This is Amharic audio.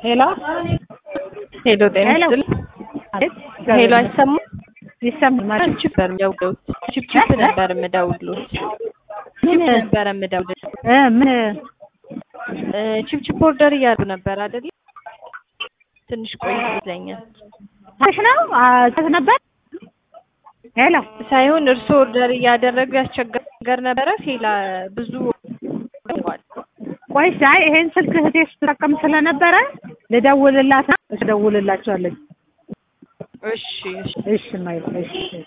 ሄሎ ሄሎ ጤና ሄሎ። ይስጥልኝ። አቤት ሄሎ አይሰማም? ይሰማል ማለት ችፕ ነበር የምደውለው። ችፕ ነበር የምደውልሎት። ምን ችፕ ነበር የምደውልሎት። እ ምን እ ችፕ ችፕ ኦርደር እያሉ ነበር አይደል? ትንሽ ቆይ ይለኛል ታሽ ነው አዘዝ ነበር ሄሎ ሳይሆን እርስዎ ኦርደር እያደረጉ ያስቸገር ነበረ። ፌላ ብዙ ይዋል ቆይ አይ ይሄን ስልክ እህቴ ስትጠቀም ስለነበረ ልደውልላት ትደውልላቸዋለች እሺ እሺ እሺ ማይ እሺ